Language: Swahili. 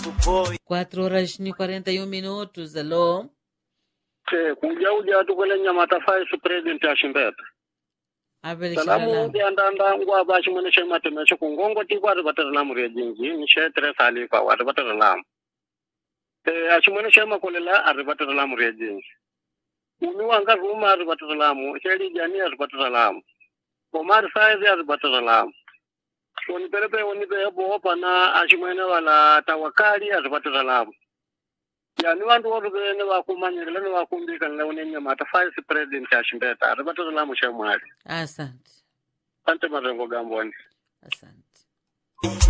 4 horas ni 41 minutos. Alô? Eh, kuja uja tukwele nyamata vice president ya Shimbeta. Abel Salamu Shalala. ya ndanda ngwa ba shi mun shi mata me shi kungongo ti kwa batar lamu re jinji ni she tre sali fa wa batar lamu. Eh a shi mun shi makolela a batar lamu re jinji. Umi wanga ruma a batar lamu, sheri jani a batar lamu. Omar saizi a batar lamu. Wani perepe wani pe bo pana a shi mun wala tawakali a batar lamu. yani vantu voruve ne vakumanyirile ne vakumbikana une nyamata vice president ya Shimbeta ari batar lamu she mwari. Asante. Ante mazengo gamboni. Asante.